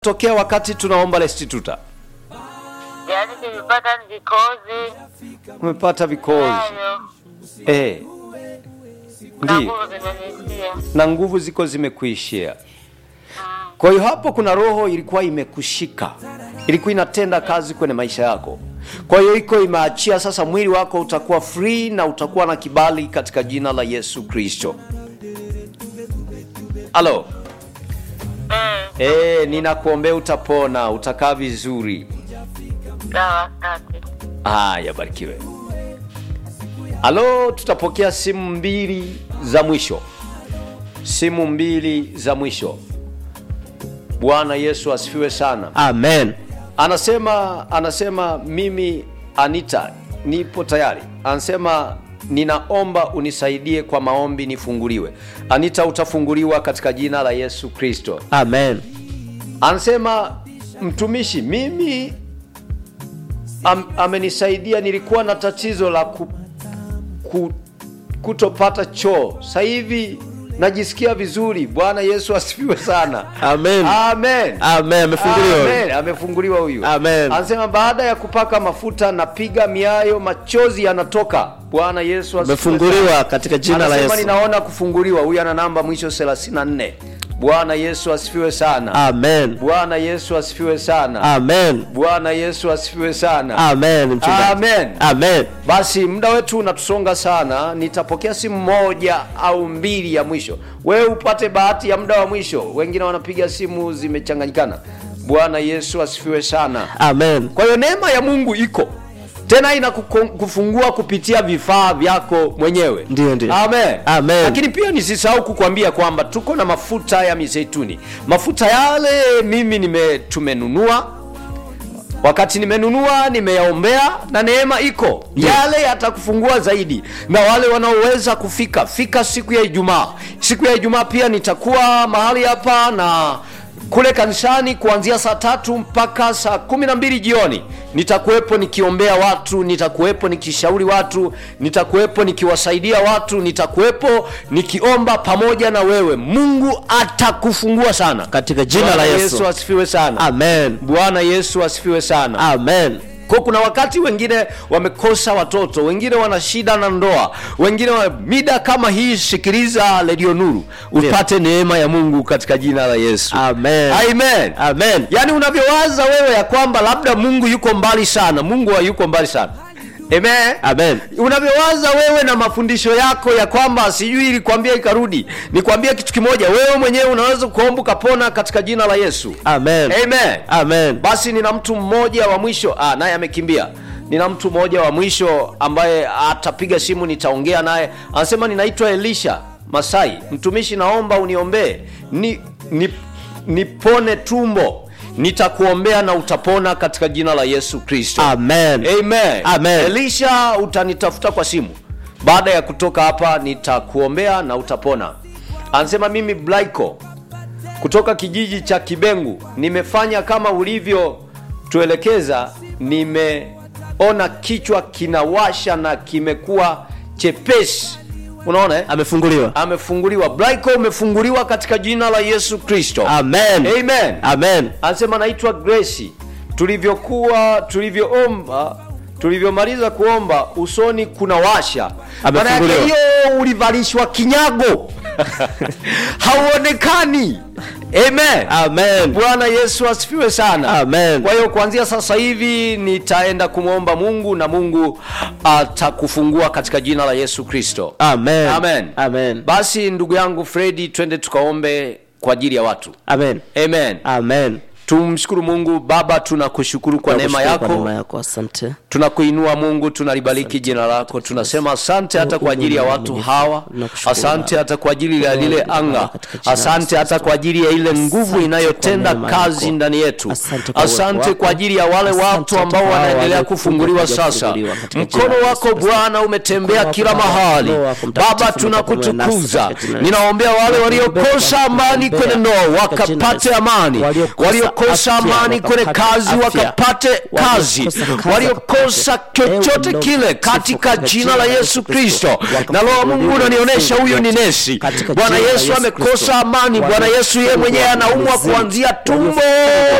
tokea wakati tunaomba restituta yaani nilipata vikozi umepata vikozi nayo eh, na ndio nguvu zinaniishia. na nguvu ziko zimekuishia kwa hiyo hapo kuna roho ilikuwa imekushika ilikuwa inatenda kazi kwenye maisha yako kwa hiyo iko imeachia sasa mwili wako utakuwa free na utakuwa na kibali katika jina la yesu kristo halo Eh, e, ninakuombea utapona utakaa vizuri sawa, asante. haya barikiwe halo tutapokea simu mbili za mwisho simu mbili za mwisho bwana yesu asifiwe sana amen anasema anasema mimi anita nipo tayari anasema ninaomba unisaidie kwa maombi nifunguliwe anita utafunguliwa katika jina la yesu kristo amen anasema mtumishi mimi am, amenisaidia nilikuwa na tatizo la ku, ku, kutopata choo sasa hivi najisikia vizuri bwana yesu asifiwe sana Amen. amen amen amefunguliwa Amen. amefunguliwa huyu Amen. anasema baada ya kupaka mafuta napiga miayo machozi yanatoka bwana yesu asifiwe sana. amefunguliwa katika jina la Anasema yesu ninaona kufunguliwa huyu ana namba mwisho 34 bwana yesu asifiwe sana amen bwana yesu asifiwe sana amen bwana yesu asifiwe sana amen mchungaji Amen. amen basi muda wetu unatusonga sana nitapokea simu moja au mbili ya mwisho wewe upate bahati ya muda wa mwisho wengine wanapiga simu zimechanganyikana bwana yesu asifiwe sana amen kwa hiyo neema ya mungu iko tena inakufungua kupitia vifaa vyako mwenyewe Ndiyo, ndiyo. Amen. Amen. lakini pia nisisahau kukwambia kwamba tuko na mafuta ya mizeituni mafuta yale mimi nime tumenunua wakati nimenunua nimeyaombea na neema iko Ndiyo. yale yatakufungua zaidi na wale wanaoweza kufika fika siku ya ijumaa siku ya ijumaa pia nitakuwa mahali hapa na kule kanisani kuanzia saa tatu mpaka saa kumi na mbili jioni nitakuwepo nikiombea watu nitakuwepo nikishauri watu nitakuwepo nikiwasaidia watu nitakuwepo nikiomba pamoja na wewe mungu atakufungua sana katika jina Bwana la yesu yesu asifiwe sana amen bwana yesu asifiwe sana amen kwa kuna wakati wengine wamekosa watoto wengine wana shida na ndoa wengine wa, mida kama hii sikiliza redio nuru upate neema ya mungu katika jina la yesu amen amen amen yaani unavyowaza wewe ya kwamba labda mungu yuko mbali sana mungu hayuko mbali sana amen amen unavyowaza wewe na mafundisho yako ya kwamba sijui ilikwambia ikarudi nikwambie kitu kimoja wewe mwenyewe unaweza kuomba ukapona katika jina la yesu amen amen amen basi nina mtu mmoja wa mwisho ah, naye amekimbia nina mtu mmoja wa mwisho ambaye atapiga simu nitaongea naye anasema ninaitwa elisha masai mtumishi naomba uniombee ni, ni, nipone tumbo nitakuombea na utapona katika jina la yesu kristo amen Amen. Amen. elisha utanitafuta kwa simu baada ya kutoka hapa nitakuombea na utapona anasema mimi blaiko kutoka kijiji cha kibengu nimefanya kama ulivyotuelekeza nimeona kichwa kinawasha na kimekuwa chepesi unaona eh? amefunguliwa amefunguliwa blaiko umefunguliwa katika jina la yesu kristo amen Amen. amen anasema naitwa grace tulivyokuwa tulivyoomba tulivyomaliza kuomba usoni kuna washa maana yake Amefunguliwa. hiyo ulivalishwa kinyago hauonekani amen amen bwana yesu asifiwe sana Amen. kwa hiyo kuanzia sasa hivi nitaenda kumwomba mungu na mungu atakufungua katika jina la yesu kristo amen Amen. amen basi ndugu yangu fredi twende tukaombe kwa ajili ya watu amen amen amen tumshukuru mungu baba tunakushukuru kwa neema Tunakushukuru kwa yako neema yako asante tunakuinua mungu tunalibariki jina lako tunasema asante hata kwa ajili ya watu hawa Nakushukuru asante Baba. hata kwa ajili ya lile Baba, anga katika jina la asante Yesu hata kwa ajili ya ile nguvu Asante inayotenda kwa neema kazi yako. ndani yetu Asante kwa uwepo asante wako. kwa ajili ya wale Asante watu hata ambao kwa hao wanaendelea waliokuja kufunguliwa kuja sasa kufunguliwa katika jina mkono la Yesu wako Kristo. bwana umetembea Mkono wako kila Baba, mahali Roho wako Mtakatifu baba umekuwa pamoja nasi tunakutukuza katika jina la Yesu. ninaombea wale Tunakuombea, waliokosa amani tunakuombea kwenye ndoa katika jina la wakapate Yesu. amani Waliokosa waliokosa waliokosa afya, amani kwenye wakapate kazi afya. wakapate kazi Waliokosa kazi waliokosa wakapate. chochote Ewe kile Lord, katika sifu jina la Yesu Kristo na Roho wa Mungu unanionyesha huyu ni nesi Katika Bwana jina la Yesu Yesu amekosa Kristo. amani Bwana Yesu yeye mwenyewe anaumwa kuanzia tumbo